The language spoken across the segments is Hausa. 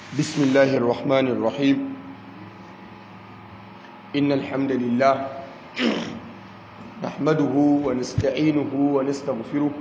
بسم الله الرحمن الرحيم إن الحمد لله نحمده ونستعينه ونستغفره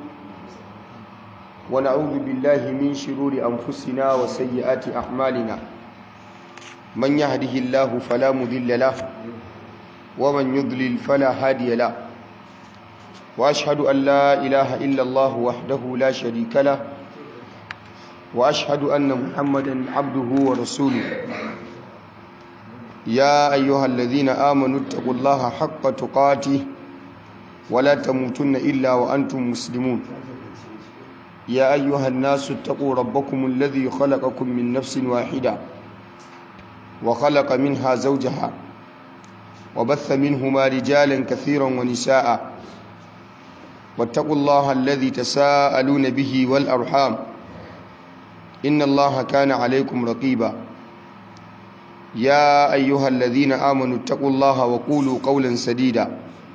ونعوذ بالله من شرور أنفسنا وسيئات أعمالنا من يهده الله فلا مذل له ومن يضلل فلا هادي له وأشهد أن لا إله إلا الله وحده لا شريك له وأشهد أن محمدا عبده ورسوله يا أيها الذين آمنوا اتقوا الله حق تقاته ولا تموتن إلا وأنتم مسلمون يا أيها الناس اتقوا ربكم الذي خلقكم من نفس واحدة وخلق منها زوجها وبث منهما رجالا كثيرا ونساء واتقوا الله الذي تساءلون به والأرحام إن الله كان عليكم رقيبا يا أيها الذين آمنوا اتقوا الله وقولوا قولا سديدا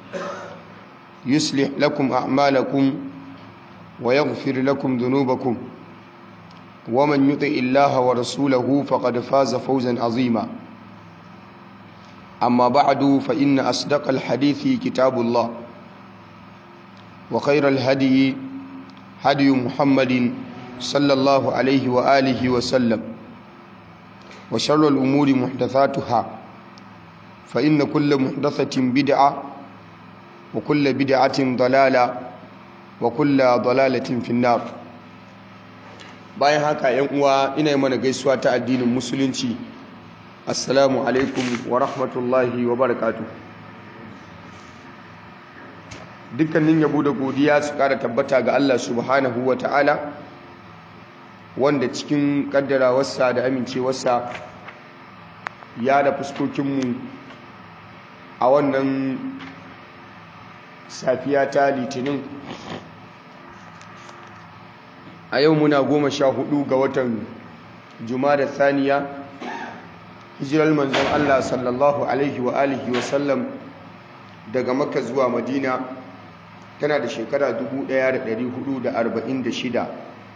يصلح لكم أعمالكم ويغفر لكم ذنوبكم ومن يطع الله ورسوله فقد فاز فوزا عظيما أما بعد فإن أصدق الحديث كتاب الله وخير الهدي هدي محمد صلى الله عليه وآله وسلم وشر الأمور محدثاتها فإن كل محدثة بدعة وكل بدعة ضلالة وكل ضلالة في النار bayan haka yan uwa ina yi mana gaisuwa ta addinin musulunci assalamu alaikum wa rahmatullahi wa barakatuh dukkanin yabo da godiya su kara tabbata ga Allah subhanahu wa ta'ala wanda cikin kaddarawarsa da amincewarsa ya da fuskokinmu a wannan safiya ta litinin a yau muna goma sha hudu ga watan da saniya hijirar manzon Allah sallallahu alaihi wa alihi wa sallam daga makka zuwa madina tana da shekara 1446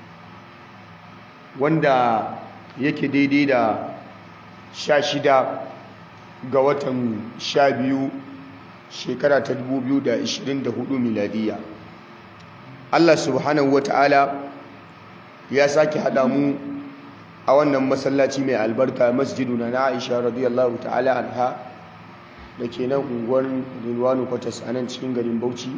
wanda yake daidai da sha shida ga watan sha biyu shekara ta 2024 miladiya Allah subhanahu wa ta'ala ya sake haɗa mu a wannan masallaci mai albarka masjidu na Aisha radiyallahu ta'ala anha da ke nan unguwar Rilwanu Kwatas a nan cikin garin Bauchi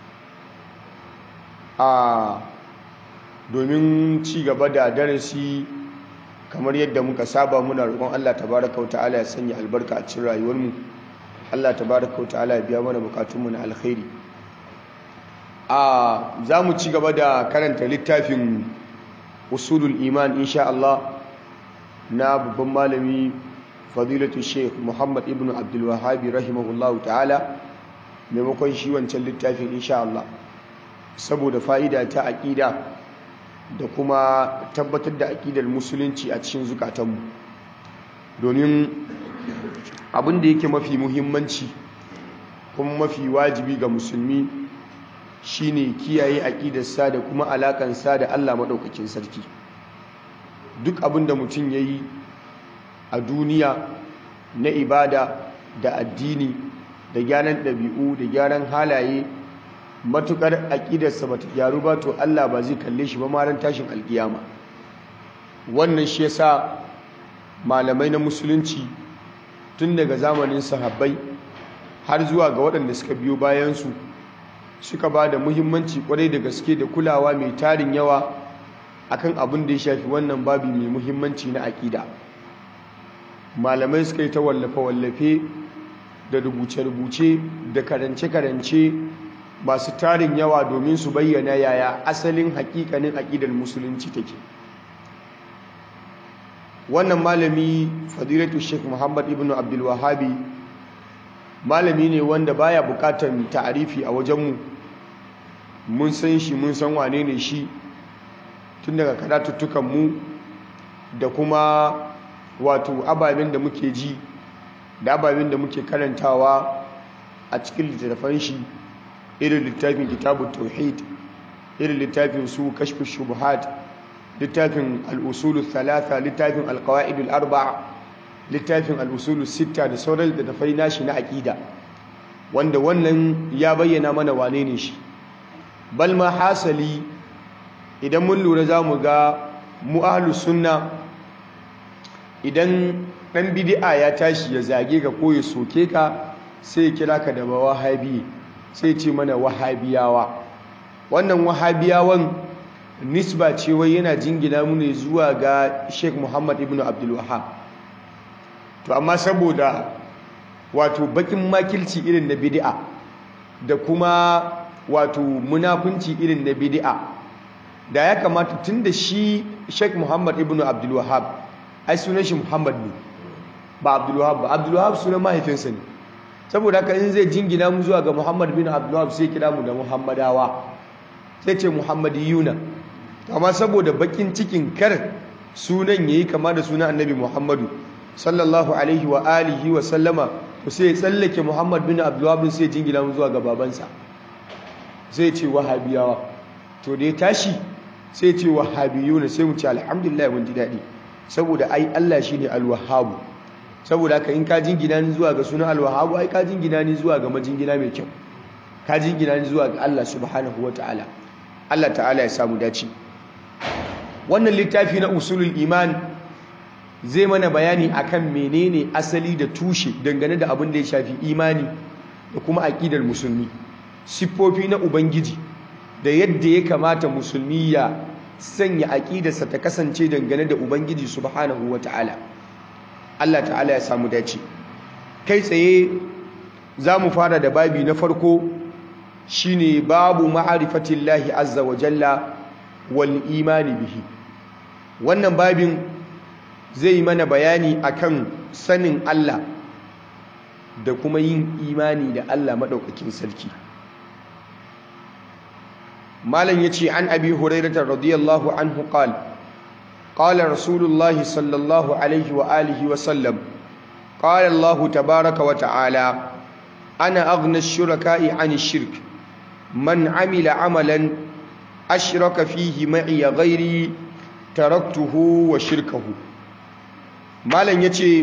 a domin ci gaba da darasi kamar yadda muka saba muna roƙon Allah tabaraka wata'ala ya sanya albarka a cikin rayuwarmu Allah tabaraka wata'ala ya biya mana bukatunmu na alkhairi a za mu ci gaba da karanta littafin usulul iman insha Allah na babban malami fadilatu sheikh Muhammad ibn Abdul Wahhab rahimahullahu ta'ala maimakon shi wancan littafin insha Allah saboda fa'ida ta aƙida da kuma tabbatar da aƙidar musulunci a cikin zukatanmu domin abin da yake mafi muhimmanci kuma mafi wajibi ga musulmi shine kiyaye aƙidarsa da kuma alaƙansa da Allah maɗaukakin sarki duk abin da mutum ya yi a duniya na ibada da addini da gyaran ɗabi'u da gyaran halaye matukar aƙidarsa ba ta gyaru ba to Allah ba zai kalle shi ba maran tashin alkiyama wannan shi yasa malamai na musulunci tun daga zamanin sahabbai har zuwa ga waɗanda suka biyo bayansu suka ba da muhimmanci kwarai da gaske da kulawa mai tarin yawa akan abin da ya shafi wannan babi mai muhimmanci na aƙida malamai suka yi ta wallafe-wallafe da rubuce-rubuce da karance-karance masu tarin yawa domin su bayyana yaya asalin hakikanin aƙidar musulunci take wannan malami fadilatu sheikh muhammad ibn abdul wahabi malami ne wanda baya bukatar ta'arifi a wajenmu mun san shi mun san wane ne shi tun daga karatuttukan mu da kuma wato ababen da muke ji da ababen da muke karantawa a cikin littattafan shi irin littafin kitabun tauhid irin littafin su kashfi shubuhat littafin al'usulu thalatha littafin alkawa'idul arba'a littafin al'usulu sita da sauran da tafai nashi na aƙida wanda wannan ya bayyana mana wane ne shi balma hasali idan mun lura za mu ga mu'alu sunna idan ɗan bidi'a ya tashi ya zage ka ko ya soke ka sai ya kira ka da wahabi sai ce mana wahabiyawa wannan wahabiyawan nisba ce wai yana jingina mu ne zuwa ga Sheikh Muhammad ibn Abdul Wahhab to amma saboda wato bakin makilci irin na bid'a da kuma wato munafunci irin na bid'a da ya kamata tunda shi Sheikh Muhammad ibn Abdul Wahhab ai sunan shi Muhammad ne ba Abdul Wahhab ba Abdul Wahhab sunan mahaifinsa ne saboda haka in zai jingina mu zuwa ga Muhammad bin Abdul Wahhab sai kira mu da Muhammadawa sai ce Muhammadiyuna amma saboda bakin cikin kar sunan yayi kama da sunan Annabi Muhammadu sallallahu alaihi wa alihi wa sallama to sai ya tsallake Muhammad bin Abdul Wahhab sai jingina mu zuwa ga babansa sai ce wahabiyawa to da ya tashi sai ce wahabiyuna sai mu ce alhamdulillah mun ji dadi saboda ai Allah shine al-wahhab saboda haka in ka jingina ni zuwa ga sunan al-wahhab ai ka jingina ni zuwa ga majingina mai kyau ka jingina ni zuwa ga Allah subhanahu wataala Allah ta'ala ya samu dace wannan littafi na usulul iman zai mana bayani akan menene asali da tushe dangane da abin da ya shafi imani da kuma aqidar musulmi siffofi na ubangiji da yadda ya kamata musulmi ya sanya aqidarsa ta kasance dangane da ubangiji subhanahu wataala Allah ta'ala ya samu dace kai tsaye za mu fara da babi na farko shine babu ma'arifatillahi azza wa jalla wal imani bihi wannan babin zai yi mana bayani akan sanin Allah da kuma yin imani da Allah madaukakin sarki malam yace an abi hurairah radiyallahu anhu qala qala rasulullahi sallallahu alaihi wa alihi wa sallam qala Allah tabaaraka wa ta'ala ana aghna ash-shuraka'i 'ani ash-shirk man 'amila 'amalan ashraka fihi ma'i ghairi taraktuhu wa shirkahu malam yace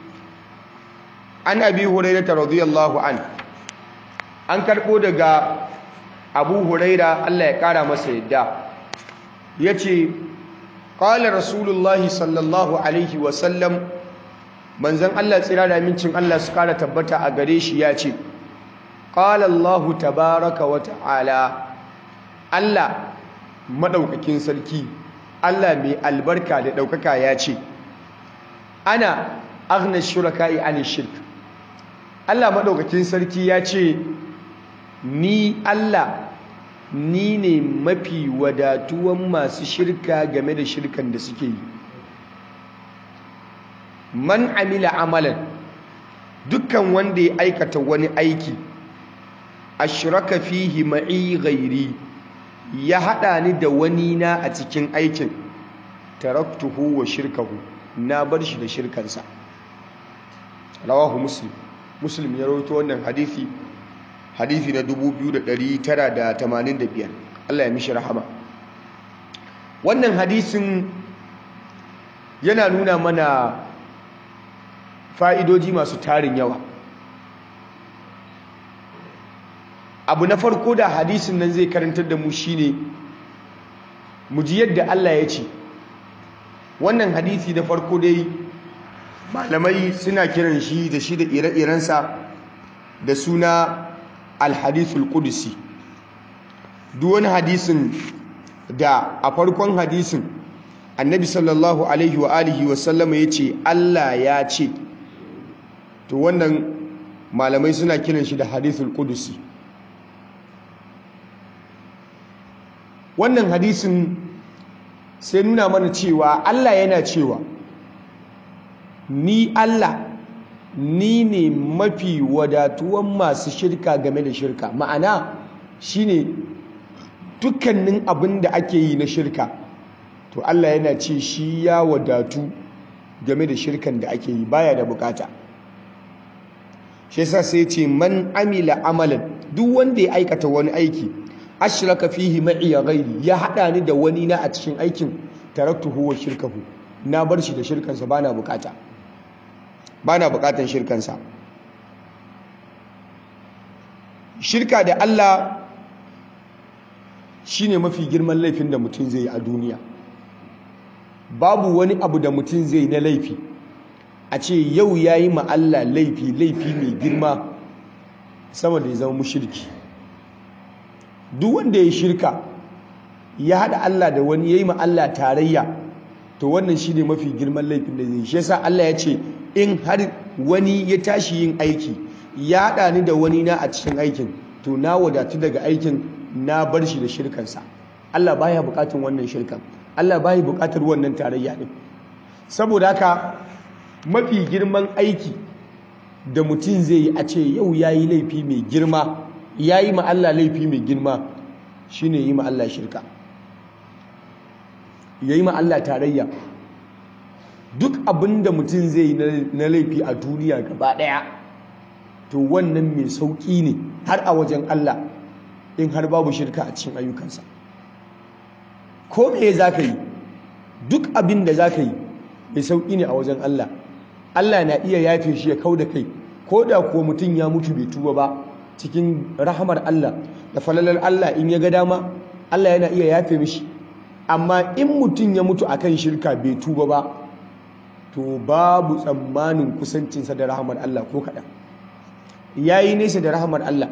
an abi hurairah radiyallahu an an karbo daga abu huraira Allah ya kara masa yadda yace qala rasulullahi sallallahu alaihi wa sallam manzon Allah tsira da mincin Allah su kara tabbata a gare shi yace qala Allah tabaaraka wa ta'ala Allah madaukakin sarki Allah mai albarka da daukaka yace ana aghna shuraka'i ani shirk Allah madaukakin sarki yace ni Allah ni ne mafi wadatuwan masu shirka game da shirkan da suke yi man amila amalan dukkan wanda ya aikata wani aiki ashraka fihi ma'i ghairi ya hada ni da wani na a cikin aikin taraktuhu wa shirkahu na bar shi da shirkansa rawahu muslim muslim ya rawaito wannan hadisi hadisi na 2985 Allah ya mishi rahama wannan hadisin yana nuna mana fa'idoji masu tarin yawa abu na farko da hadisin nan zai karantar da mu shine mu ji yadda Allah ya ce wannan hadisi da farko dai malamai suna kiran shi da shi da ire-irensa da suna alhadithul kudusi duk wani hadisin da a farkon hadisin annabi sallallahu alaihi wa alihi wa sallama ya ce Allah ya ce to wannan malamai suna kiran shi da hadithul kudusi wannan hadisin sai nuna mana cewa Allah yana cewa ni Allah ni ne mafi wadatuwan masu shirka game da shirka ma'ana shine dukkanin abin da ake yi na shirka to Allah yana ce shi ya wadatu game da shirkan da ake yi baya da bukata shi yasa sai ce man amila amalan duk wanda ya aikata wani aiki ashraka fihi ma'i ghairi ya hada ni da wani na a cikin aikin taraktuhu wa shirkahu na bar shi da shirkansa bana bukata bana bukatan shirkansa shirka da Allah shine mafi girman laifin da mutum zai yi a duniya babu wani abu da mutum zai na laifi a ce yau ya yi Allah laifi laifi mai girma sama da ya zama mushirki duk wanda ya shirka ya haɗa Allah da wani ya yi Allah tarayya to wannan shi ne mafi girman laifin da zai shi yasa Allah ya ce in har wani ya tashi yin aiki ya haɗa ni da wani na a cikin aikin to na wadatu daga aikin na bar shi da shirkansa Allah baya bukatun wannan shirkan Allah baya bukatar wannan tarayya din saboda haka mafi girman aiki da mutum zai yi a ce yau yayi laifi mai girma yayi ma Allah laifi mai girma shine yi ma Allah shirka yayi ma Allah tarayya duk abinda mutum zai yi na laifi a duniya gaba daya to wannan mai sauki ne har a wajen Allah in har babu shirka a cikin ayyukansa ko me za ka yi duk abin da za ka yi mai sauƙi ne a wajen Allah Allah na iya yafe shi ya kau da kai ko da kuwa mutum ya mutu bai tuba ba cikin rahamar Allah da falalar Allah in ya ga dama Allah yana iya yafe mishi amma in mutum ya mutu akan shirka bai tuba ba to babu tsammanin kusancinsa da rahamar Allah ko kaɗan ya yi nesa da rahamar Allah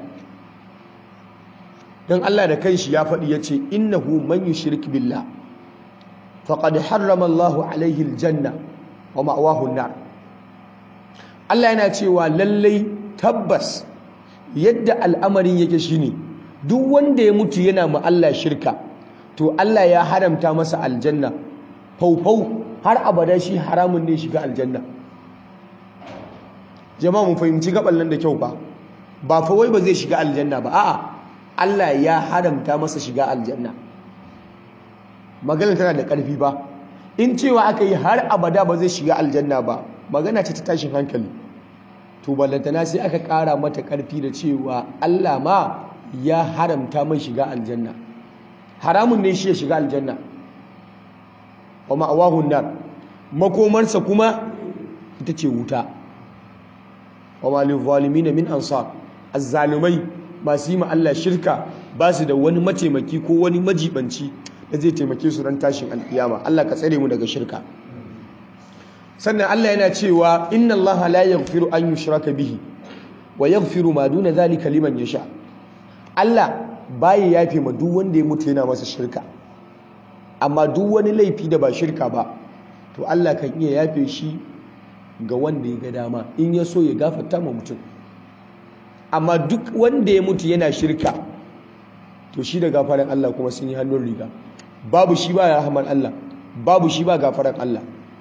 don Allah da kanshi ya faɗi ya ce innahu man yushrik billah faqad harrama Allahu alaihi aljanna wa ma'wahu an-nar Allah yana cewa lallai tabbas yadda al'amarin yake shine duk wanda ya mutu yana ma Allah shirka to Allah ya haramta masa aljanna faufau har abada shi haramun ne shiga aljanna jama'a mu fahimci gaban nan da kyau ba ba fa wai ba zai shiga aljanna ba a'a Allah ya haramta masa shiga aljanna magana tana da ƙarfi ba in cewa aka yi har abada ba zai shiga aljanna ba magana ce ta tashin hankali to ballantana sai aka ƙara mata ƙarfi da cewa Allah ma ya haramta mai shiga aljanna haramun ne shi ya shiga aljanna wa ma'awahun nar makomarsa kuma ita ce wuta wa malin zalimin min ansar azzalumai masu yi ma Allah shirka ba su da wani mataimaki ko wani majibanci da zai taimake su ran tashin alkiyama Allah ka tsare mu daga shirka sannan Allah yana cewa inna Allah la yaghfiru an yushraka bihi wa yaghfiru ma duna zalika liman yasha Allah baya yafe ma duk wanda ya mutu yana masa shirka amma duk wani laifi da ba shirka ba to Allah kan iya yafe shi ga wanda ya ga dama in ya so ya gafarta ma mutum amma duk wanda ya mutu yana shirka to shi da gafaran Allah kuma sun yi hannun riga babu shi ba rahaman Allah babu shi ba gafaran Allah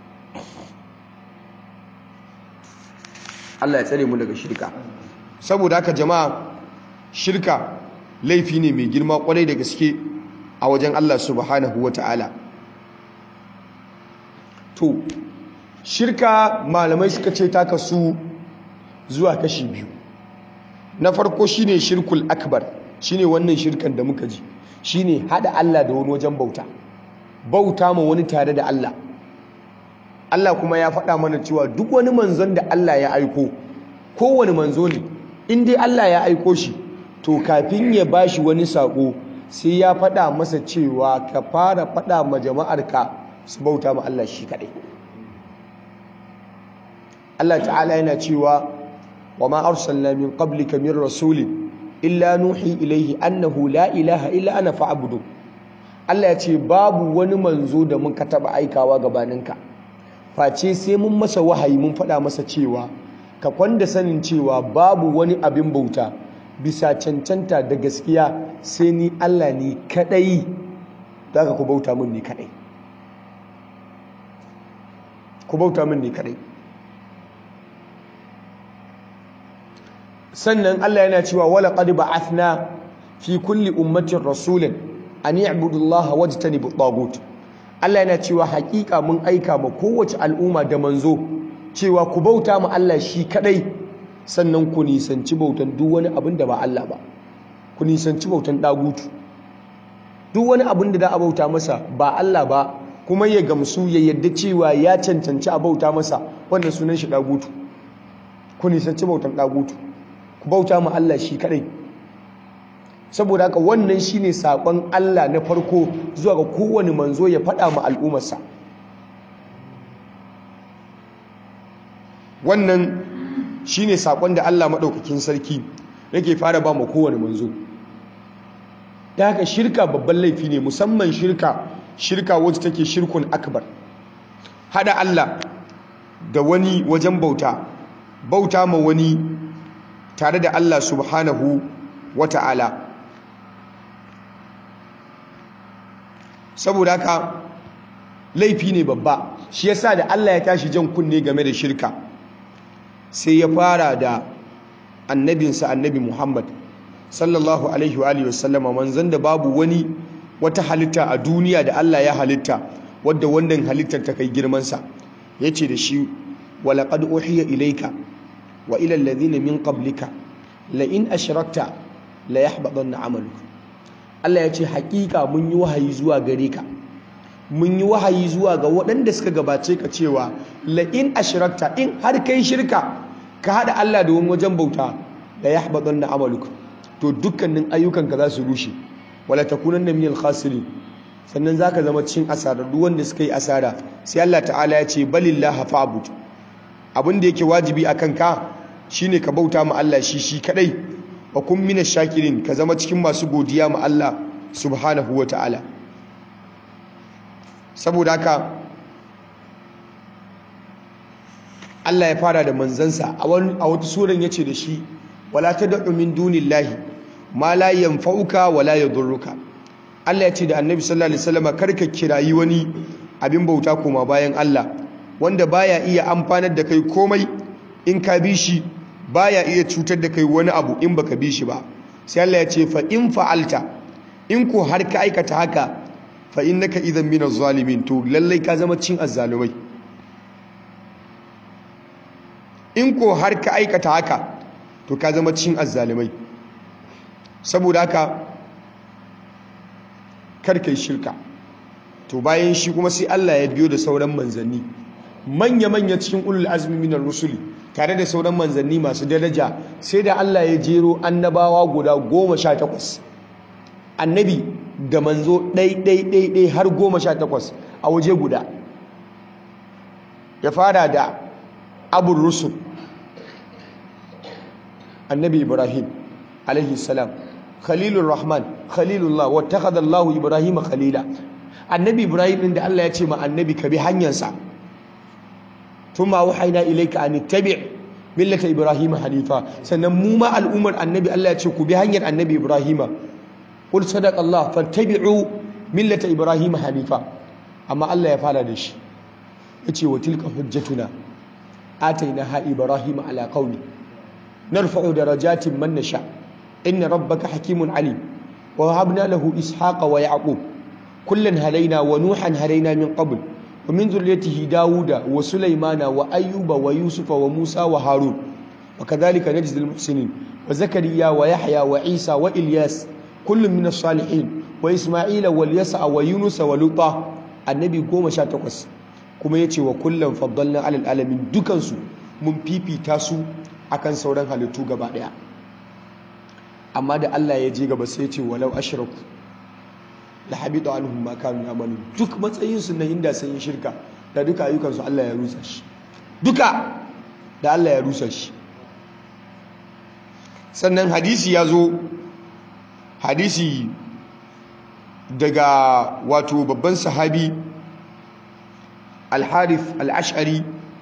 Allah ya tsare mu daga shirka saboda haka jama'a shirka laifi ne mai girma kwarai da gaske a wajen Allah subhanahu wata'ala to shirka malamai suka ce ta kasu zuwa kashi biyu na farko shine shirkul akbar shine wannan shirkan da muka ji shine hada Allah da wani wajen bauta bauta ma wani tare da Allah Allah kuma ya faɗa mana cewa duk wani manzon da Allah ya aiko kowane manzo ne in dai Allah ya aiko shi to kafin ya bashi wani sako sai ya faɗa masa cewa ka fara faɗa ma jama'arka su bauta ma Allah shi kaɗai Allah ta'ala yana cewa wa ma arsalna min qablika min rasulin illa nuhi ilaihi annahu la ilaha illa ana fa'budu Allah ya ce babu wani manzo da muka taba aikawa gabaninka face sai mun masa wahayi mun faɗa masa cewa ka kwanda sanin cewa babu wani abin bauta bisa cancanta da gaskiya sai ni Allah ni kadai daga ku bauta min ni kadai ku bauta min ni kadai sannan Allah yana cewa wala qad ba'athna fi kulli ummatin rasulin an ya'budu Allah wajtanibu at Allah yana cewa hakika mun aika ma kowace al'umma da manzo cewa ku bauta ma Allah shi kadai sannan ku nisanci bautan duk wani abin da ba Allah ba ku nisanci bautan dagutu duk wani abin da za a bauta masa ba Allah ba kuma ya gamsu ya yadda cewa ya cancanci a bauta masa wannan sunan shi dagutu ku nisanci bautan dagutu ku bauta ma Allah shi kadai saboda haka wannan shine sakon Allah na farko zuwa ga kowane manzo ya faɗa ma al'ummarsa wannan shine sakon da Allah maɗaukakin sarki yake fara ba mu kowane manzo da haka shirka babban laifi ne musamman shirka shirka wacce take shirkun akbar hada Allah da wani wajen bauta bauta ma wani tare da Allah subhanahu wata'ala saboda haka laifi ne babba shi yasa da Allah ya tashi jan kunne game da shirka sai ya fara da annabinsa annabi Muhammad sallallahu alaihi wa alihi wasallama manzon da babu wani wata halitta a duniya da Allah ya halitta wadda wannan halittar ta kai girman sa yace da shi walaqad uhiya ilayka wa ila alladhina min qablika la in ashrakta la yahbatanna amaluka Allah ya ce hakika mun yi wahayi zuwa gare ka mun yi wahayi zuwa ga waɗanda suka gabace ka cewa la in ashrakta in har kai shirka ka hada Allah da wani wajen bauta la yahbatanna amaluka to dukkanin ayyukanka za su rushe wala takunanna minal khasirin sannan zaka zama cikin asara duk wanda suka yi asara sai Allah ta'ala ya ce balillahi fa'bud abin da yake wajibi akan ka shine ka bauta ma Allah shi shi kadai wa kun minash shakirin ka zama cikin masu godiya ma Allah subhanahu wa ta'ala saboda haka Allah ya fara da manzansa a wata suran yace da shi wala tad'u min dunillahi ma la yanfa'uka wala yadurruka Allah ya ce da Annabi sallallahu alaihi wasallam karka kirayi wani abin bauta koma bayan Allah wanda baya iya amfanar da kai komai in ka bi shi baya iya cutar da kai wani abu in baka bi shi ba sai Allah ya ce fa in fa'alta in ko har ka aikata haka fa innaka idan minaz zalimin to lallai ka zama cin azzalumai in ko har ka aikata haka to ka zama cin azzalumai saboda haka kar kai shirka to bayan shi kuma sai Allah ya biyo da sauran manzanni manya-manya cikin ulul azmi minar rusuli tare da sauran manzanni masu daraja sai da Allah ya jero annabawa guda goma sha takwas annabi da manzo ɗai-ɗai-ɗai har goma sha takwas a waje guda ya fara da abun rusul annabi ibrahim alaihi salam khalilur rahman khalilullah wattakhadha Allahu ibrahima khalila annabi ibrahim din da Allah ya ce ma annabi ka bi hanyarsa thumma wahayna ilayka an tabi' millata ibrahima hanifa sannan mu ma al'ummar annabi Allah ya ce ku bi hanyar annabi ibrahima qul sadaqa Allah fattabi'u millata ibrahima hanifa amma Allah ya fara da shi yace wa tilka hujjatuna atainaha ibrahima ala qaumi narfa'u darajatin man nasha inna rabbaka hakimun alim wa wahabna lahu ishaqa wa yaqub kullan hadaina wa nuhan hadaina min qabl wa min zurriyyatihi dauda wa sulaymana wa ayyuba wa yusufa wa musa wa harun wa kadhalika najzi al muhsinin wa zakariya wa yahya wa isa wa ilyas kullun min as salihin wa isma'ila wal yasa wa yunus wa luta annabi 18 kuma yace wa kullan faddalna alal alamin dukansu mun fifita su akan sauran halittu gaba daya amma da Allah ya je gaba sai ya ce walau ashraku la habita anhum ma kanu ya'malun duk matsayin su na inda sun yi shirka da duka ayyukan su Allah ya rusa shi duka da Allah ya rusa shi sannan hadisi ya zo hadisi daga wato babban sahabi al-harith al-ash'ari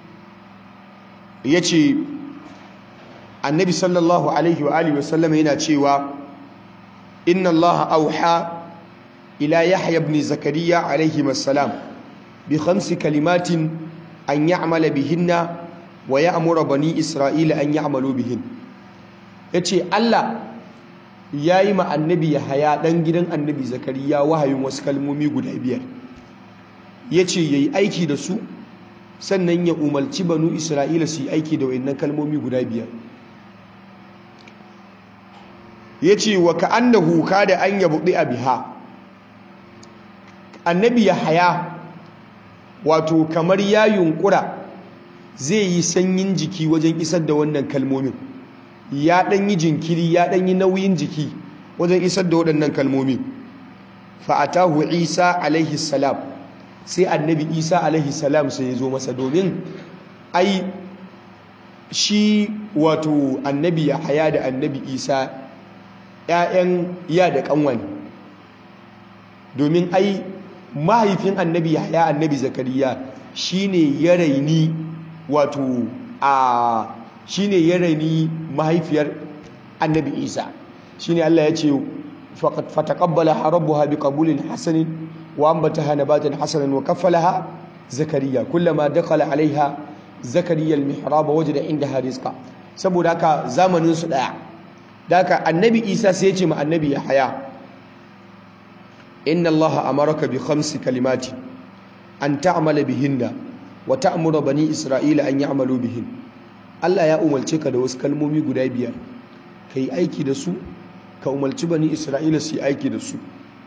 yace annabi sallallahu alaihi wa alihi wasallam yana cewa inna Allah auha ila yahya ibn zakariya alaihi assalam bi khamsi kalimatin an ya'mala bihinna wa ya'muru bani isra'ila an ya'malu bihin yace Allah yayi ma annabi yahya dan gidan annabi zakariya wahayin wasu kalmomi guda biyar yace yayi aiki da su sannan ya umarci banu isra'ila su yi aiki da wayannan kalmomi guda biyar ya ce wa ka'annahu da an yabuɗi a biha annabi ya haya wato kamar ya yunkura zai yi sanyin jiki wajen isar da wannan kalmomin ya ɗan yi jinkiri ya ɗan yi nauyin jiki wajen isar da waɗannan kalmomin fa'atahu isa alaihi salam sai annabi isa alaihi salam sai ya zo masa domin ai shi wato annabi ya haya da annabi isa ‘ya'yan ya da ƙanwa ne domin ai mahaifin annabi ya haya annabi zakariya shi ne ya raini wato a shi ne ya raini mahaifiyar annabi isa shi ne allah ya ce fatakabbala rabbuha bi qabulin hasanin wa ambataha nabatan hasanan wa kaffalaha zakariya kullama dakhala alaiha zakariya al-mihrab wajada indaha rizqa saboda haka zamanin su daya daka annabi isa sai ya ce ma annabi yahaya inna allaha amaraka bi khamsi kalimati an ta'mala bihinna wa ta'muru bani isra'ila an ya'malu bihin Allah ya umarce ka da wasu kalmomi guda biyar kai aiki da su ka umarci bani isra'ila su yi aiki da su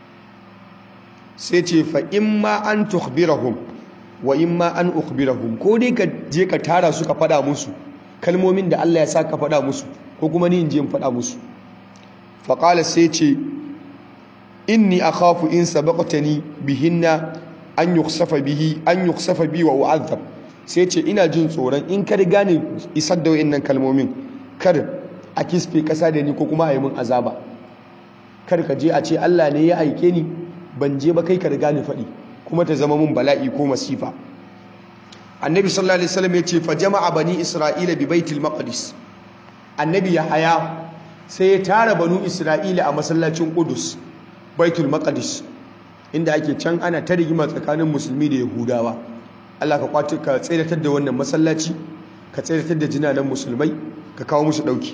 sai ce fa imma an tukhbirahum wa imma an ukhbirahum ko dai ka je ka tara su ka fada musu kalmomin da Allah ya sa ka fada musu ko kuma ni in je in fada musu fa qala sai ce inni akhafu in sabaqtani bihinna an yukhsafa bihi an yukhsafa bi wa u'adhab sai ce ina jin tsoron in ka riga ni isar da wayannan kalmomin kar a kisfe kasa da ni ko kuma a yi min azaba kar ka je a ce Allah ne ya aike ni ban je ba kai ka riga ni faɗi kuma ta zama mun bala'i ko masifa annabi sallallahu alaihi wasallam ya ce fa jama'a bani isra'ila bi baitil maqdis annabi ya haya sai ya tara banu isra'ila a masallacin qudus baitul maqdis inda ake can ana ta rigima tsakanin musulmi da yahudawa Allah ka kwace ka tsiratar da wannan masallaci ka tsiratar da jinanan musulmai ka kawo musu dauki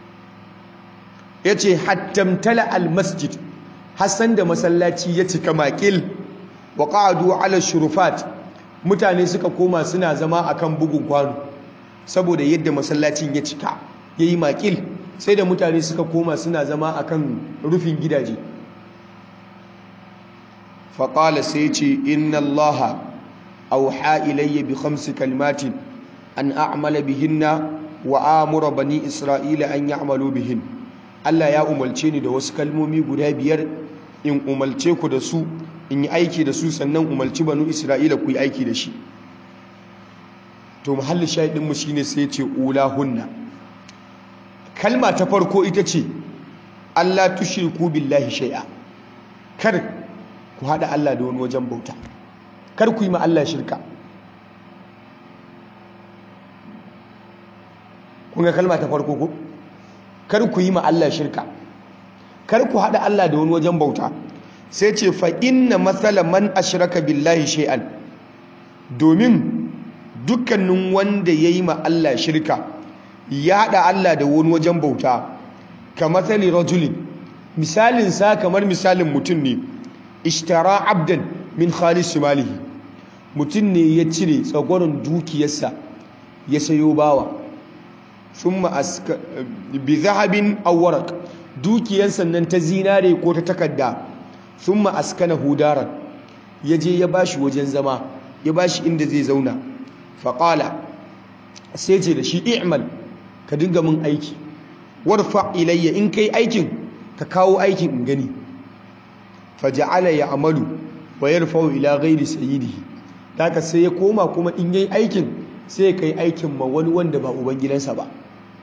yace hattamtala al masjid hassan da masallaci ya cika makil wa qa'adu ala shurufat mutane suka koma suna zama akan bugun kwano saboda yadda masallacin ya cika yayi makil sai da mutane suka koma suna zama akan rufin gidaje faƙala sai ce inna allaha auha ilayya bi khamsi kalimatin an a'mala bihinna wa amura bani isra'ila an ya'malu bihin Allah ya umarce ni da wasu kalmomi guda biyar in umarce ku da su in yi aiki da su sannan umarci banu isra'ila ku yi aiki da shi to muhalli shahidin mu shine sai ce ulahunna kalma ta farko ita ce Allah tushriku billahi shay'a kar ku haɗa Allah da wani wajen bauta kar ku yi ma Allah shirka kun ga kalma ta farko ko kar ku yi ma Allah shirka kar ku haɗa Allah da wani wajen bauta sai ce fa inna matsala man ashraka billahi shay'an domin dukkanin wanda ya yi ma Allah shirka ya haɗa Allah da wani wajen bauta ka matsali rajulin misalin sa kamar misalin mutum ne ishtara abdan min khalis malihi mutum ne ya cire tsagoron dukiyarsa ya sayo bawa thumma aska bi zahabin aw waraq dukiyar sannan ta zinare ko ta takarda thumma askana hudaran yaje ya bashi wajen zama ya bashi inda zai zauna faqala sai ce da shi i'mal ka dinga min aiki warfa ilayya in kai aikin ka kawo aikin in gani faja'ala ya'malu wa yarfa'u ila ghairi sayyidihi daga sai ya koma kuma in yayi aikin sai ya kai aikin ma wani wanda ba ubangidansa ba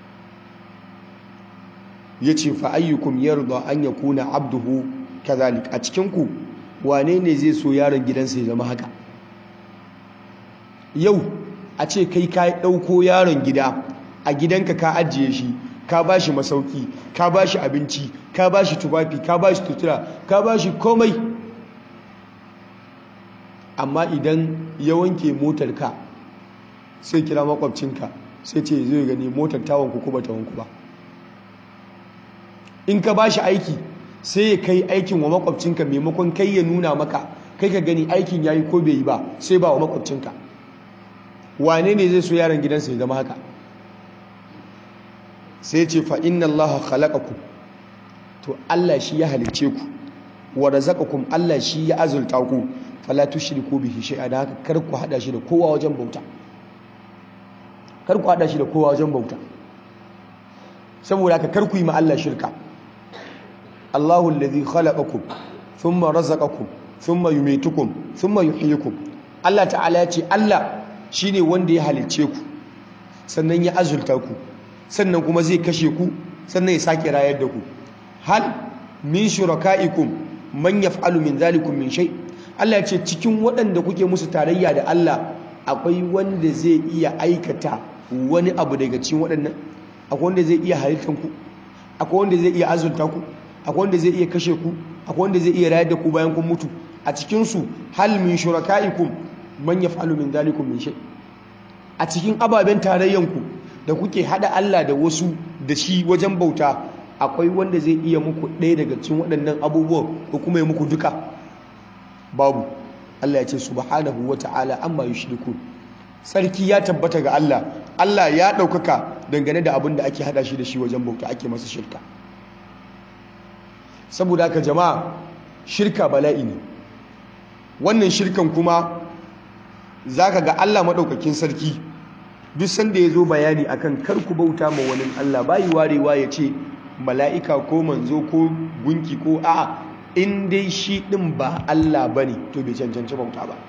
yace fa ayyukum yarda an yakuna abduhu kadhalik a cikin ku wane ne zai so yaron gidansa ya zama haka yau a ce kai ka dauko yaron gida a gidanka ka ajiye shi ka ba shi masauki ka ba shi abinci ka ba shi tufafi ka ba shi tutura ka ba shi komai amma idan ya wanke motar ka sai kira makwabcinka sai ce zai gani motar tawon ku ba tawon ku ba in ka ba shi aiki sai ya kai aikin wa makwabcinka maimakon kai ya nuna maka kai ka gani aikin ya yi ko bai yi ba sai ba wa makwabcinka wane ne zai so yaron gidansa ya zama haka sai ce fa inna allaha khalaqakum to Allah shi ya halice ku wa razaqakum Allah shi ya azulta ku fala tushriku bihi shay'a da haka kar ku hada shi da kowa wajen bauta kar ku hada shi da kowa wajen bauta saboda haka kar ku yi ma Allah shirka Allahu alladhi khalaqakum thumma razaqakum thumma yumitukum thumma yuhyikum Allah ta'ala ya ce Allah shine wanda ya halicce ku sannan ya azulta ku sannan kuma zai kashe ku sannan ya sake rayar da ku hal min shuraka'ikum man yaf'alu min zalikum min shay Allah ya ce cikin waɗanda kuke musu tarayya da Allah akwai wanda zai iya aikata wani abu daga cikin waɗannan akwai wanda zai iya halittar ku akwai wanda zai iya azulta ku akwai wanda zai iya kashe ku akwai wanda zai iya rayar da ku bayan kun mutu a cikin su hal min shuraka'ikum man yaf'alu min zalikum min shay a cikin ababen tarayyan ku da kuke hada Allah da wasu da shi wajen bauta akwai wanda zai iya muku ɗaya daga cikin waɗannan abubuwan ko kuma ya muku duka babu Allah ya ce subhanahu wata'ala amma yushrikun sarki ya tabbata ga Allah Allah ya ɗaukaka dangane da abin da ake hada shi da shi wajen bauta ake masa shirka saboda haka jama'a shirka bala'i ne wannan shirkan kuma zaka ga Allah maɗaukakin sarki duk sanda ya zo bayani akan kar ku bauta ma wani Allah bayi warewa ya ce mala'ika ko manzo ko gunki ko a'a in dai shi ɗin ba Allah ba ne to bai cancanci bauta ba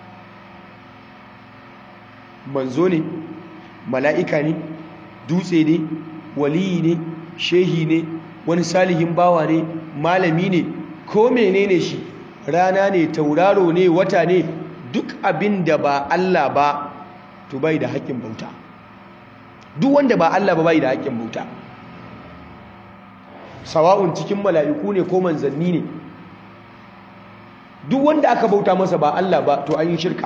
manzo ne mala'ika ne dutse ne waliyi ne shehi ne wani salihin bawa ne malami ne ko menene shi rana ne tauraro ne wata ne duk abin da ba Allah ba to bai da haƙƙin bauta duk wanda ba Allah ba bai da haƙƙin bauta sawa'un cikin mala'iku ne ko manzanni ne duk wanda aka bauta masa ba Allah ba to an yi shirka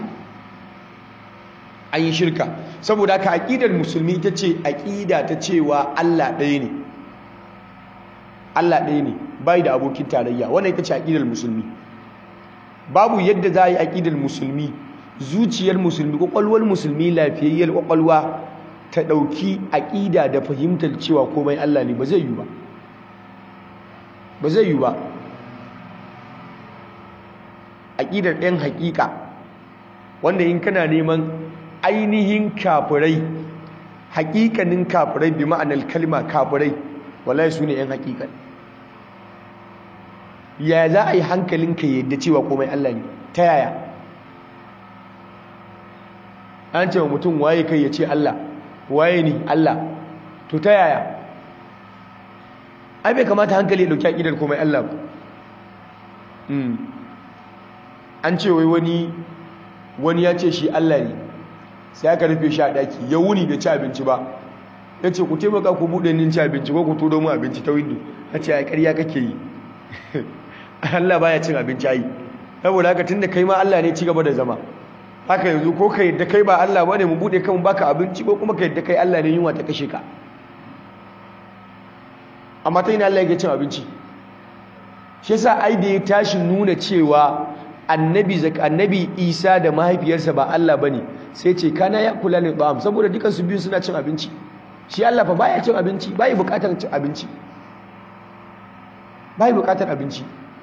an yi shirka saboda haka aqidar musulmi ita ce aqida ta cewa Allah ɗaya ne Allah ɗaya ne bai da abokin tarayya wannan ita ce aqidar musulmi babu yadda za a yi aqidar musulmi zuciyar musulmi kwakwalwar musulmi lafiyayyar kwakwalwa ta ɗauki aƙida da fahimtar cewa komai Allah ne ba zai yi ba ba zai yi ba aƙidar ɗan haƙiƙa wanda in kana neman ainihin kafirai haƙiƙanin kafirai bi ma'anar kalma kafirai wallahi su ne ‘yan haƙiƙan ya za a yi hankalinka yadda cewa komai Allah ne ta yaya an ce wa mutum waye kai ya ce Allah waye ni Allah to ta yaya ai bai kamata hankali ya dauki akidar komai Allah ba an ce wai wani wani ya ce shi Allah ne sai aka rufe shi a daki ya wuni bai ci abinci ba ya ce ku taimaka ku buɗe nin ci abinci ko ku turo mu abinci ta windo ya ce a ƙarya kake yi Allah baya cin abinci ai saboda haka tunda kai ma Allah ne ci gaba da zama haka yanzu ko ka yadda kai ba Allah ba ne mu buɗe kan baka abinci ko kuma ka yadda kai Allah ne yunwa ta kashe ka amma ta yi Allah yake cin abinci shi yasa ai da ya tashi nuna cewa annabi annabi Isa da mahaifiyarsa ba Allah bane sai ce kana ya kula ne ba'am saboda dukan su biyu suna cin abinci shi Allah fa baya cin abinci bai bukatar cin abinci bai bukatar abinci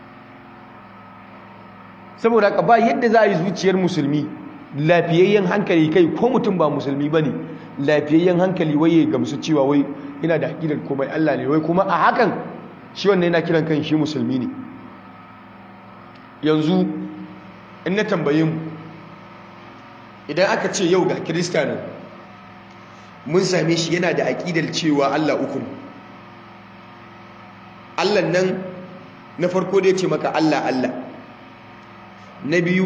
saboda haka ba yadda za a yi zuciyar musulmi lafiyayyen hankali kai ko mutum ba musulmi bane lafiyayyen hankali waye gamsu cewa wai yana da aqidar komai Allah ne wai kuma a hakan shi wannan yana kiran kan shi musulmi ne yanzu in na tambaye mu idan aka ce yau ga kirista ne mun same shi yana da aqidar cewa Allah uku ne Allah nan na farko da ya ce maka Allah Allah na biyu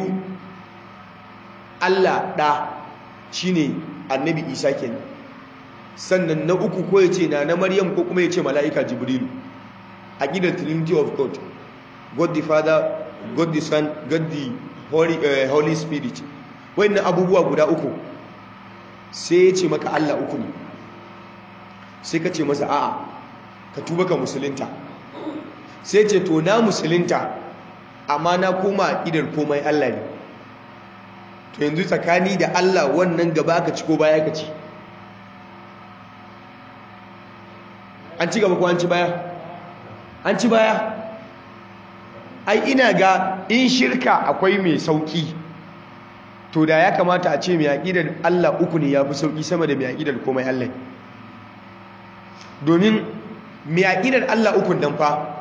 Allah ɗa shi ne annabi isa kenan sannan na uku ko ya ce na na maryam ko kuma ya ce mala'ika jibrilu a gidan trinity of god god the father god the son god the holy, uh, holy spirit na abubuwa guda uku sai ya ce maka Allah uku ne sai ka ce masa a'a ka tuba ka musulunta sai ce to na musulunta amma na koma aƙidar komai Allah ne to yanzu tsakani da Allah wannan gaba ka ci ko baya ka ci an ci gaba ko an ci baya an ci baya ai ina ga in shirka akwai mai sauki to da ya kamata a ce mai aƙidar Allah uku ne ya fi sauki sama da mai aƙidar komai Allah domin mai aƙidar Allah uku dan fa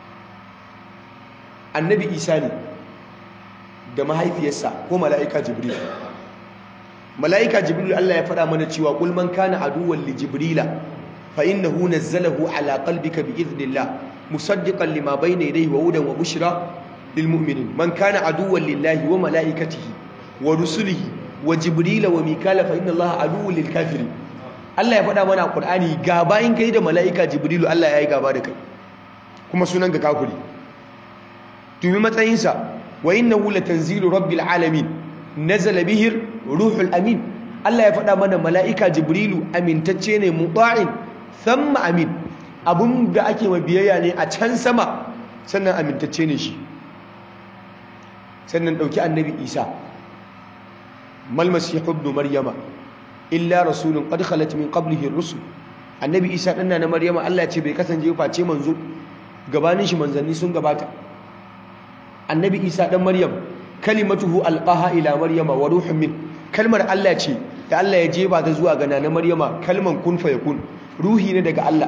annabi isa ne da mahaifiyarsa ko mala'ika jibril mala'ika jibril Allah ya faɗa mana cewa qul man kana aduwwan li jibrila fa innahu nazzalahu ala qalbika bi idhnillah musaddiqan lima bayna yadayhi wa hudan wa bushra lil mu'minin man kana aduwwan lillahi wa mala'ikatihi wa rusulihi wa jibrila wa mikala fa inna allaha aduwwun lil kafirin Allah ya faɗa mana a Qur'ani gaba in kai da mala'ika jibrilu Allah ya yi gaba da kai kuma sunan ga kafiri tumi matsayinsa wa innahu latanzilu rabbil alamin nazala bihi ruhul amin Allah ya faɗa mana mala'ika jibrilu amintacce ne muta'in thumma amin abun da ake ma biyayya ne a can sama sannan amintacce ne shi sannan dauki annabi Isa mal masihu ibn maryama illa rasulun qad khalat min qablihi ar-rusul annabi Isa dan na maryama Allah ya ce bai kasance face manzo gabanin shi manzanni sun gabata annabi Isa dan maryam kalimatuhu alqaha ila maryama wa ruhun min kalmar Allah ce da Allah ya jeba ta zuwa ga nana maryama kalman kun fa yakun ruhi ne daga Allah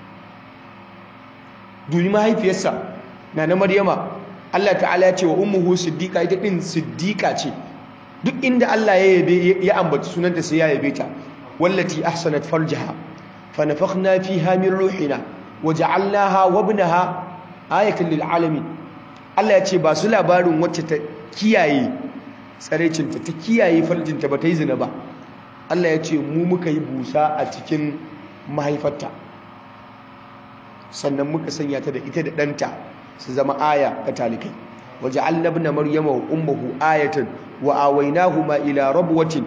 duni mahaifiyarsa nana maryama Allah ta'ala ya ce wa ummuhu siddiqa ita din siddiqa ce duk inda Allah ya yabe ya ambaci sunanta sai ya yabe ta wallati ahsanat farjaha fa nafakhna fiha min ruhina waja'alnaha wa ibnaha ayatan lil alamin Allah ya ce ba su labarin wacce ta kiyaye tsarecinta ta kiyaye farjinta ba ta yi zina ba Allah ya ce mu muka yi busa a cikin mahaifarta sannan muka sanya ta da ita da ɗanta su zama aya ga talikai waje allabna maryama wa ummuhu ayatan wa awaynahuma ila rabwatin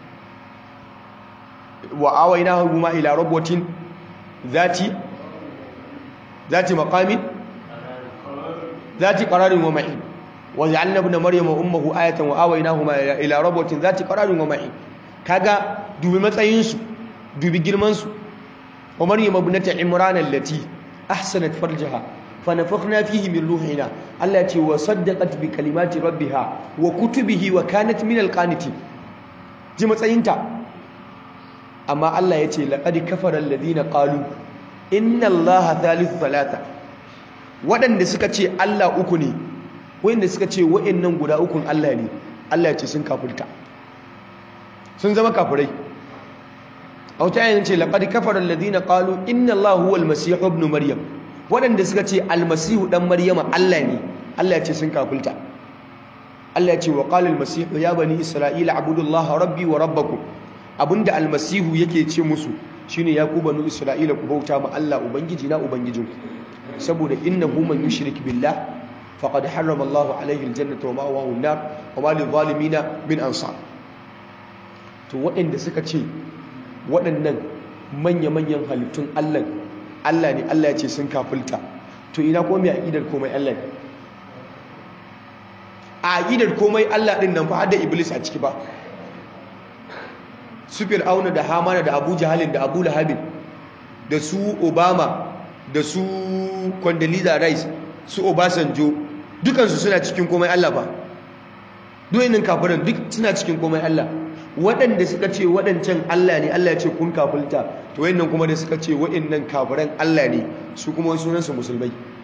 wa awaynahuma ila rabwatin zati zati maqamin zati qararin wa ma'in وجعلنا ابن مريم وامه آية وآويناهما إلى ربوة ذات قرار ومعين kaga dubi matsayinsu dubi girmansu wa maryam ibnata imran allati ahsanat farjaha fa nafakhna fihi min ruhina Allah ce wa saddaqat bi kalimati rabbiha wa kutubihi wa kanat min alqanitin ji matsayinta amma Allah yace laqad kafara alladhina qalu inna allaha thalithu thalatha waɗanda suka ce Allah uku ne wanda suka ce wa'annan guda ukun Allah ne Allah ya ce sun kafirta sun zama kafirai a wata yayin ce laqad kafara alladhina qalu inna Allaha huwal masih ibn maryam wadanda suka ce almasihu dan maryama Allah ne Allah ya ce sun kafirta Allah ya ce wa qala almasih ya bani isra'ila abudullaha rabbi wa rabbakum abinda almasihu yake ce musu shine ya ku banu isra'ila ku bauta ma Allah ubangiji na ubangijinku saboda innahu man yushrik billah فقد حرم الله عليه الجنة ومأواه النار وما للظالمين من أنصار to waɗanda suka ce waɗannan manya-manyan halittun Allah Allah ne Allah ya ce sun kafulta to ina ko mai aqidar komai Allah ne a aqidar komai Allah din nan fa har da Iblis a ciki ba su Fir'auna da Hamana da Abu Jahalin da Abu Lahabin da su Obama da su Condoleezza Rice su Obasanjo dukansu suna cikin komai Allah ba duwainin kafiran duk suna cikin komai Allah waɗanda suka ce waɗancan Allah ne Allah ya ce kun kafulta to wayannan kuma da suka ce waɗannan kafiran Allah ne su kuma sunansu musulmai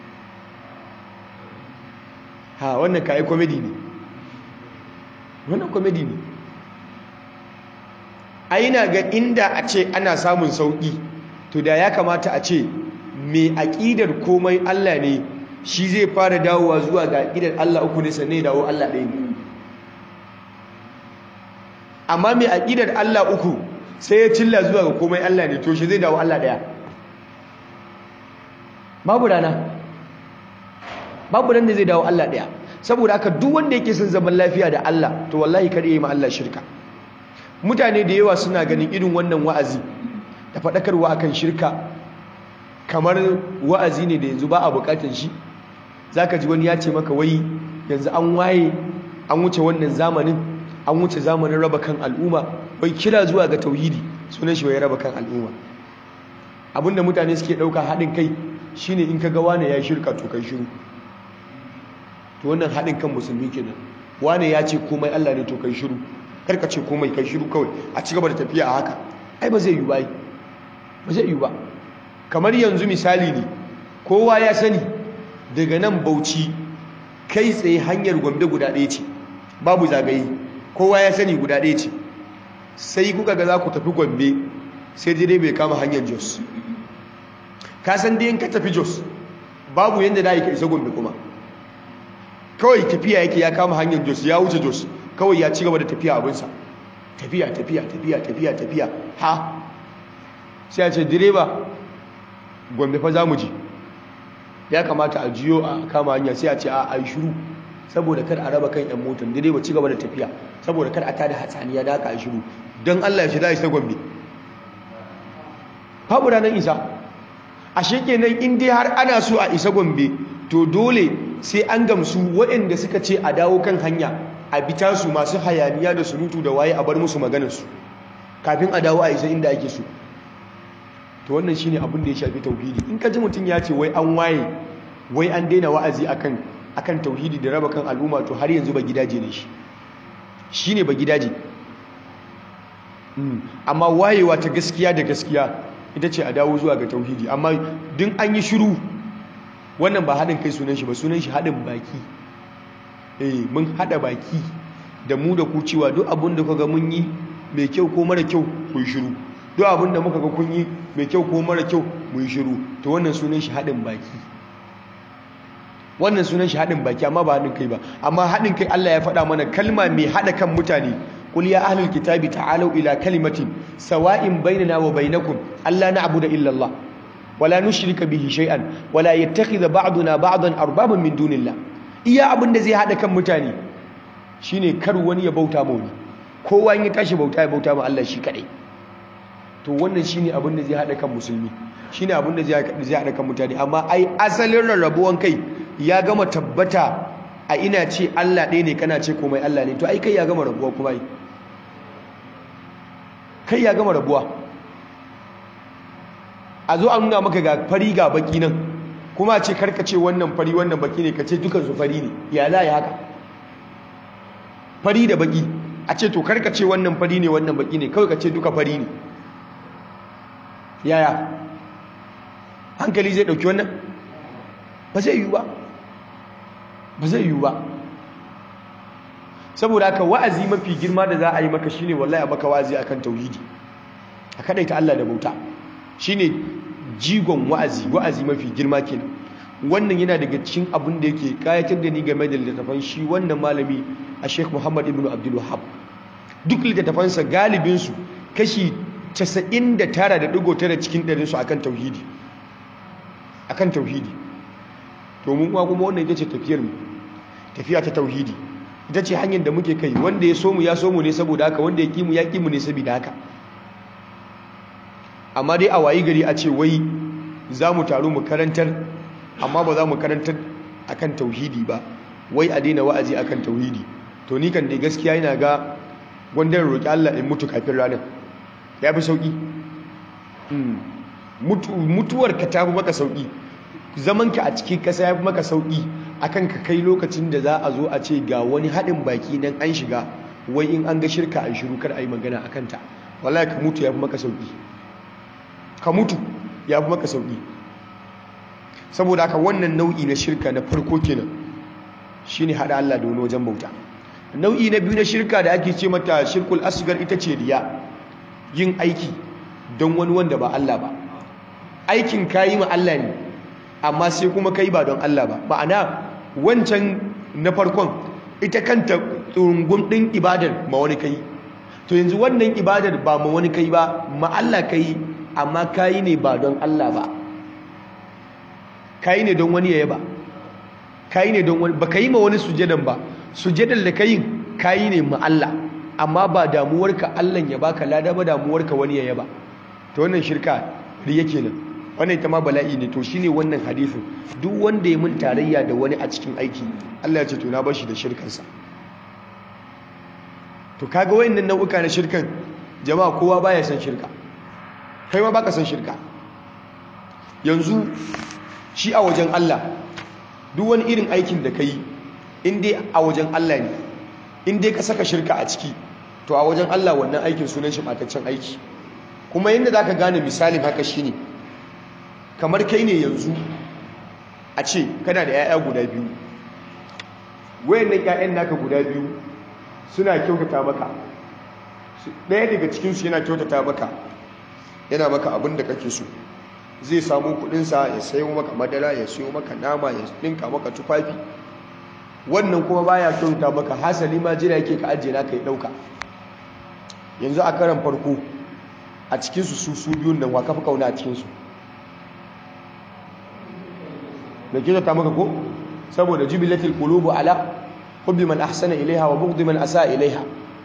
ha wannan kai comedy ne wannan comedy ne a yana ga inda a ce ana samun sauƙi to da ya kamata a ce mai aƙidar komai Allah ne shi zai fara dawowa zuwa ga aƙidar Allah uku ne sannan ya dawo Allah ɗaya ne amma mai aƙidar Allah uku sai ya cilla zuwa ga komai Allah ne to shi zai dawo Allah ɗaya babu rana babu ran da zai dawo Allah ɗaya saboda haka duk wanda yake son zaman lafiya da Allah to wallahi kar yi ma Allah shirka mutane da yawa suna ganin irin wannan wa'azi da faɗakarwa akan shirka kamar wa'azi ne da yanzu ba a buƙatar shi zaka ji wani ya ce maka wai yanzu an waye an wuce wannan zamanin an wuce zamanin raba kan al'umma wai kira zuwa ga tauhidi sunan shi wai raba kan al'umma abinda mutane suke ɗauka haɗin kai shine in ka ga wani ya shirka to kai shiru to wannan haɗin kan musulmi kenan wane ya ce komai Allah ne to kai shiru karka ce komai kai shiru kawai a ci gaba da tafiya a haka ai ba zai yi ba ba zai yi ba kamar yanzu misali ne kowa ya sani daga nan bauchi kai tsaye hanyar gombe guda ɗaya ce babu zagaye kowa ya sani guda ɗaya ce sai kuka ga za ku tafi gombe sai dai bai kama hanyar jos ka san dai in ka tafi jos babu yadda da ka isa gombe kuma kawai tafiya yake ya kama hanyar jos ya wuce jos kawai ya ci gaba da tafiya abinsa tafiya tafiya tafiya tafiya tafiya ha sai a ce direba gombe fa za mu ji ya kamata a jiyo a kama hanya sai a ce a ai shiru saboda kar a raba kan yan motar direba ci gaba da tafiya saboda kar a tada hatsaniya da aka ai shiru don Allah ya shi za a isa gombe babu ranar isa a shekenan in dai har ana so a isa gombe to dole sai an gamsu waɗanda suka ce a dawo kan hanya a bita su masu hayaniya da surutu da waye a bar musu maganarsu kafin a dawo a isa inda ake so to wannan shine abin da ya shafi tauhidi in ka ji mutum ya ce wai an waye wai an daina wa'azi akan akan tauhidi da raba kan al'umma to har yanzu ba gidaje ne shi shine ba gidaje amma wayewa ta gaskiya da gaskiya ita ce a dawo zuwa ga tauhidi amma duk an yi shiru wannan ba haɗin kai sunan shi ba sunan shi haɗin baki eh mun haɗa baki da mu da ku cewa duk abin da kuka mun yi mai kyau ko mara kyau ku yi shiru duk abin da muka ga kun yi mai kyau ko mara kyau mu yi shiru to wannan sunan shi haɗin baki wannan sunan shi haɗin baki amma ba haɗin kai ba amma haɗin kai Allah ya faɗa mana kalma mai haɗa kan mutane قل يا أهل الكتاب تعالوا إلى كلمة سواء بيننا وبينكم ألا نعبد إلا الله ولا نشرك به شيئا ولا يتخذ بعضنا بعضا أربابا من دون الله iya abin da zai haɗa kan mutane shine kar wani ya bauta ma wani kowa in ya tashi bauta ya bauta ma Allah shi kaɗai to wannan shine abin da zai haɗa kan musulmi shine abin da zai haɗa kan mutane amma ai asalin rarrabuwan kai ya gama tabbata a ina ce Allah ɗaya ne kana ce komai Allah ne to ai kai ya gama rabuwa kuma ai kai ya gama rabuwa a zo an nuna maka ga fari ga baki nan kuma a ce karka ce wannan fari wannan baki ne ka ce dukansu fari ne ya za a yi haka fari da baki a ce to karka ce wannan fari ne wannan baki ne kawai ka ce duka fari ne yaya hankali zai ɗauki wannan ba zai yiwu ba ba zai yiwu ba saboda haka wa'azi mafi girma da za a yi maka shine wallahi a maka wa'azi akan tauhidi a kadaita Allah da bauta shine jigon wa'azi wa'azi mafi girma kenan wannan yana daga cikin abin da yake kayatar da ni game da littattafan shi wannan malami a Sheikh Muhammad ibn Abdul Wahhab duk littattafansa galibin su kashi 99.9 cikin ɗarin su akan tauhidi akan tauhidi to mun kuma wannan ita ce tafiyar mu tafiya ta tauhidi ita ce hanyar da muke kai wanda ya so mu ya so mu ne saboda haka wanda ya kimu ya kimu ne saboda haka amma dai a wayi gari a ce wai za mu taru mu karantar amma ba za mu karantar akan tauhidi ba wai a daina wa'azi akan tauhidi to ni kan dai gaskiya yana ga wanda roƙi Allah in mutu kafin ranar ya fi sauƙi mutuwar ka ta fi maka sauƙi zamanka a cikin ƙasa ya fi maka sauƙi akan ka kai lokacin da za a zo a ce ga wani haɗin baki nan an shiga wai in an ga shirka a shiru kar a yi magana a kanta wallahi ka mutu ya fi maka sauƙi ka mutu ya fi maka sauƙi saboda haka wannan nau'i na shirka na farko kenan shine haɗa Allah da wani wajen bauta nau'i na biyu na shirka da ake ce mata shirkul asgar ita ce riya yin aiki don wani wanda ba Allah ba aikin kayi ma Allah ne amma sai kuma kai ba don Allah ba ma'ana wancan na farkon ita kanta tsurungun ɗin ibadar ma wani kai to yanzu wannan ibadar ba ma wani kai ba ma Allah kai amma kayi ne ba don Allah ba kayi ne don wani yaya ba kayi ne don wani ba ka yi ma wani sujadan ba sujadan da kayin kayi ne ma Allah amma ba damuwarka Allah ya baka lada ba damuwarka wani yaya ba to wannan shirka riya kenan wannan ita ma bala'i ne to shine wannan hadisin duk wanda ya mun tarayya da wani a cikin aiki Allah ya ce to na bar shi da shirkansa to kaga wayannan nau'uka na shirkan jama'a kowa baya san shirka kai ma baka san shirka yanzu shi a wajen Allah duk wani irin aikin da kai in dai a wajen Allah ne in dai ka saka shirka a ciki to a wajen Allah wannan aikin sunan shi mataccen aiki kuma yadda za ka gane misalin haka shine kamar kai ne yanzu a ce kana da 'ya'ya guda biyu wayannan 'ya'yan naka guda biyu suna kyautata maka ɗaya daga cikinsu yana kyautata maka yana maka abin da kake so zai samu kudinsa ya sayo maka madara ya sayo maka nama ya ɗinka maka tufafi wannan kuma baya kyautata maka hasali ma jira yake ka ajiye naka ya ɗauka yanzu a karan farko a cikinsu su su biyun nan waka fi kauna a cikinsu da kyautata maka ko saboda jubilatul qulubu ala hubbi man ahsana ilaiha wa bughdi man asa ilaiha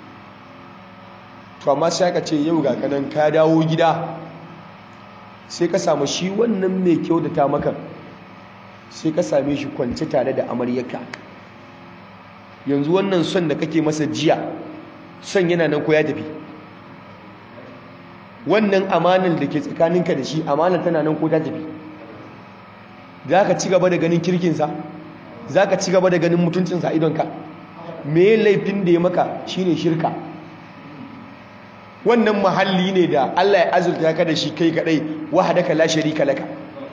to amma sai aka ce yau ga kanan ka dawo gida sai ka samu shi wannan mai kyautata maka sai ka same shi kwance tare da amaryarka yanzu wannan son da kake masa jiya son yana nan ko ya tafi wannan amanar da ke tsakaninka da shi amanar tana nan ko ta tafi za ka ci gaba da ganin kirkinsa za ka ci gaba da ganin mutuncinsa a idonka me laifin da ya maka shine shirka wannan mahalli ne da Allah ya azurta ka da shi kai kadai wahadaka la sharika laka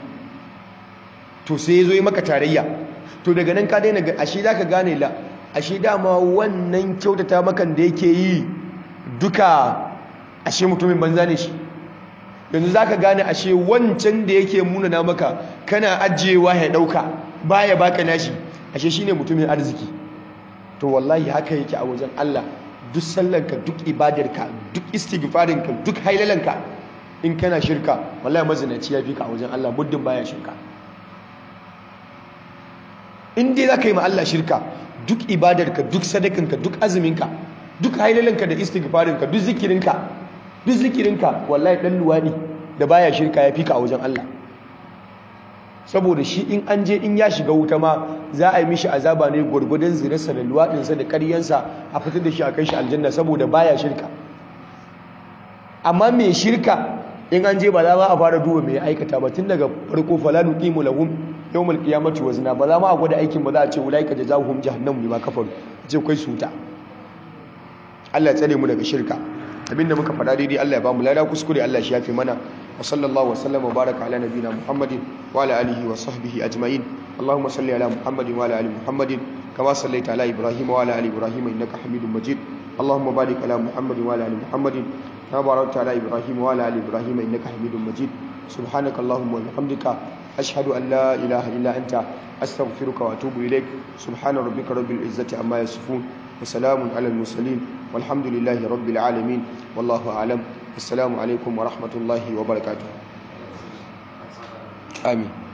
to sai yazo yi maka tarayya to daga nan ka daina ashe zaka gane la ashe dama wannan kyautata makan da yake yi duka ashe mutumin banza ne shi yanzu zaka gane ashe wancan da yake munana maka kana ajiyewa ya dauka baya baka nashi ashe shine mutumin arziki to wallahi haka yake a wajen Allah duk sallanka duk ibadarka duk istighfarinka duk hailalanka in kana shirka wallahi mazinaci ya fi ka a wajen Allah muddin baya shirka in dai zaka yi ma Allah shirka duk ibadarka duk sadakanka duk azuminka duk hailalanka da istighfarinka duk zikirinka duk zikirinka wallahi dan luwadi da baya shirka ya fi ka a wajen Allah saboda shi in an je in ya shiga wuta ma za a yi mishi azaba ne gwargwadon zinarsa da luwaɗinsa da ƙaryansa a fitar da shi a kai shi aljanna saboda baya shirka amma mai shirka in an je ba za ma a fara duba mai aikata ba tun daga farko falanu qimu lahum yawmal qiyamati wazna ba za ma a gwada aikin ba za a ce ulaika jazaohum jahannam bima kafaru ce kai suta Allah ya tsare mu daga shirka abinda muka faɗa daidai Allah ya ba mu lada kuskure Allah shi yafi mana وصلى الله وسلم وبارك على نبينا محمد وعلى آله وصحبه أجمعين اللهم صل على محمد وعلى آل محمد كما صليت على إبراهيم وعلى آل إبراهيم إنك حميد مجيد اللهم بارك على محمد وعلى آل محمد كما باركت على إبراهيم وعلى آل إبراهيم إنك حميد مجيد سبحانك اللهم وبحمدك أشهد أن لا إله إلا أنت أستغفرك وأتوب إليك سبحان ربك رب العزة عما يصفون وسلام على المرسلين والحمد لله رب العالمين والله أعلم السلام عليكم ورحمة الله وبركاته آمين